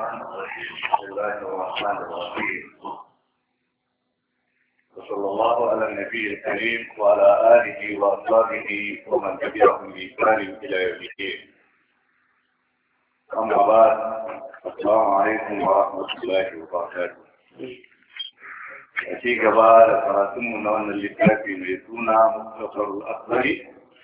بسم الله الرحمن الرحيم وصلى الله على النبي الكريم وعلى آله وأصحابه ومن تبعهم بإحسان إلى يوم الدين أما بعد السلام عليكم ورحمة الله وبركاته أتي قبال فراتم نوان اللتافي ميتونا مختصر الأكبر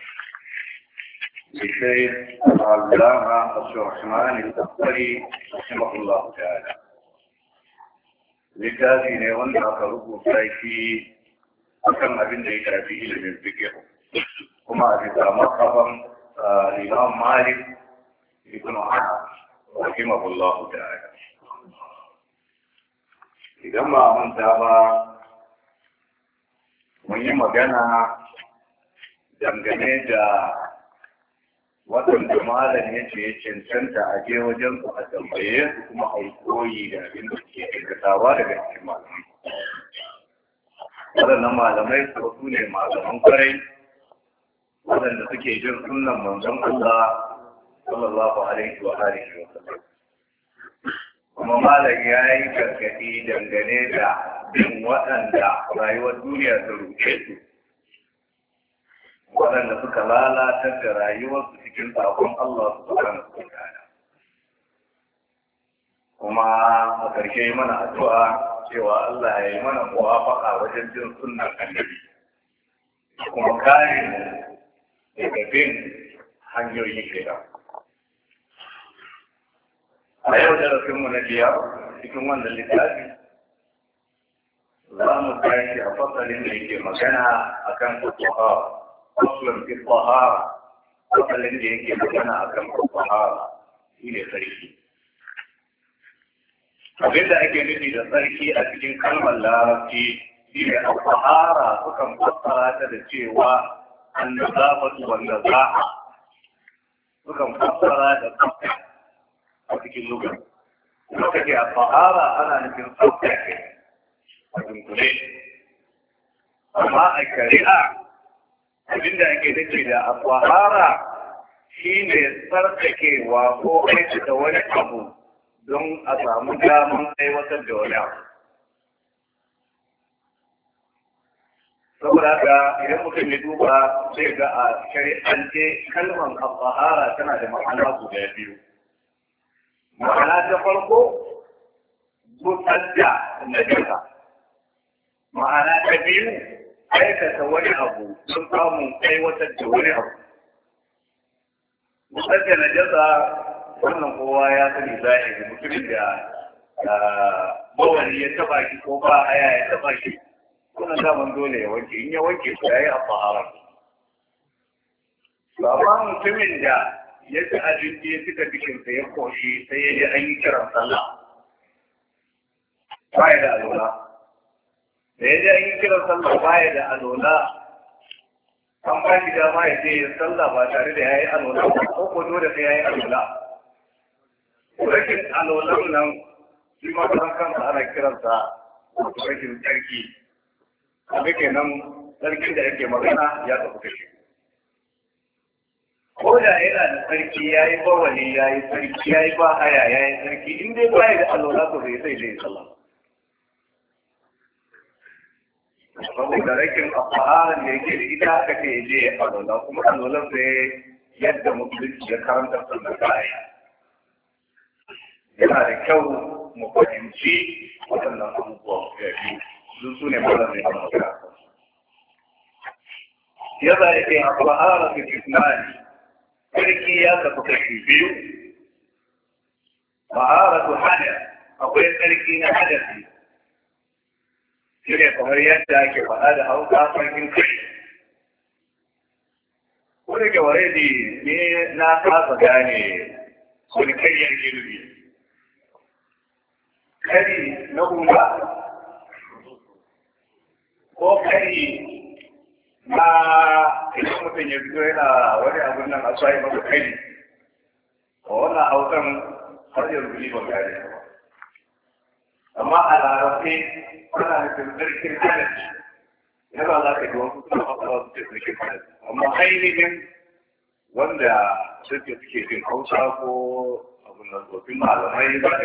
للشيخ العلامة عبد الرحمن الأكبري رحمه الله تعالى littafi ne wanda aka rubuta shi akan abin da ya shafi ilimin fikir kuma a bisa makaban imam malik ibn anas rahimahullahu ta'ala idan ba a manta ba mun yi magana dangane da waɗanda malam ya ce ya cancanta a je wajen su a tambaye su kuma a koyi da abin da suke aikatawa daga cikin malamai. Waɗannan malamai su su ne malaman kwarai waɗanda suke jin sunan manzon Allah sallallahu alaihi wa alihi wa sallam. Kuma malam ya yi gargaɗi dangane da bin waɗanda rayuwar duniya ta ruke su. waɗanda suka lalatar da rayuwarsu cikin sakon Allah su kan ta'ala. Kuma a ƙarshe mana addu'a cewa Allah ya yi mana muwafaka wajen jin sunnan annabi. Kuma kare mu daga bin hanyoyi shida. A yau darasinmu na biyar cikin wannan littafi za mu tashi a fasalin da yake magana akan tsohon أصلا في الطهارة أصلا الذي يجي مكانا أكرم في الطهارة إلى sarki. abin da ake nufi da sarki a cikin kalmar larabci shi ne al-tahara sukan fassara ta da cewa an-nazafatu wan nazaha sukan fassara da tsafta a cikin lugar kuma kake a tahara ana nufin tsafta ke a dunkule amma a shari'a abinda ake nufi da akwahara shi ne tsarkakewa ko aikata wani abu don a samu damar aiwatar da wani abu. Saboda haka idan mutum ya duba zai ga a shari'ance kalmar akwahara tana da ma'ana guda biyu. Ma'ana ta farko, gusar da najasa. Ma'ana ta biyu, aikata wani abu sun samun aiwatar da wani abu. Musar da najasa wannan kowa ya sani zahiri mutumin da bawani ya taba shi ko ba aya ya taba shi wannan daman dole ya wanke in ya wanke shi ya yi a fahara. Amma mutumin da ya ci abinci ya cika cikinsa ya koshi sai ya ji an yi kiran sallah. Ba ya da alola. da ya je an yi kiran sallah baya da alola an ba shi dama ya je ya sallah ba tare da ya yi alola ko ko dole sai ya yi alola rashin alolan nan shi ma kan kansa ana kiransa rashin tsarki abu kenan tsarkin da yake magana ya tafi kashe ko da yana da tsarki ya yi bawali ya yi tsarki ya yi ba haya ya yi tsarki in dai baya da alola to bai sai zai sallah saboda rakin afaharan da yake da ita aka ce je ya alola kuma alolan sai yadda musulunci ya karanta sannan kaya yana da kyau mu fahimci waɗannan abubuwa ya biyu sun su ne mara mai kan magana yadda yake afahara fi fitnani sarki ya kasu kashi biyu maharatu hada akwai sarki na hadasi shi ne kamar yadda ake faɗa da hausa sarkin kai ko da ke ware ne na kasa gane wani karyar girbi kari na hula ko kari na idan mutum ya fito yana wani abun nan a tsaye masa kari a wannan hausan har yanzu ni ban gane amma a larabci ana nufin sarkin halaci yana za ka ji wasu suna fasara su ce sarkin halaci amma ainihin wanda suke suke jin hausa ko abin nan tsofin malamai za